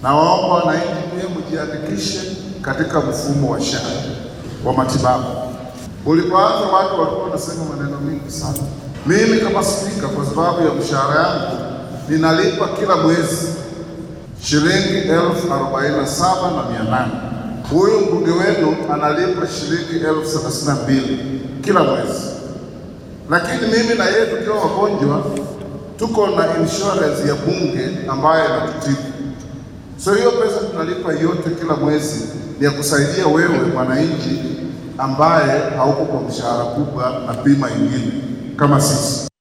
na waomba wananchi pia mjiandikishe katika mfumo wa SHA wa matibabu. Ulipoanza watu walikuwa wanasema maneno mengi sana. Mimi kama spika, kwa sababu ya mshahara yangu ninalipa kila mwezi shilingi elfu arobaini na saba na mia nane. Huyu mbunge wenu analipa shilingi elfu thelathini na mbili kila mwezi, lakini mimi na yeye tukiwa wagonjwa tuko na insurance ya bunge ambayo inatutibu. So hiyo pesa tunalipa yote kila mwezi ni ya kusaidia wewe mwananchi ambaye hauko kwa mshahara kubwa na bima ingine kama sisi.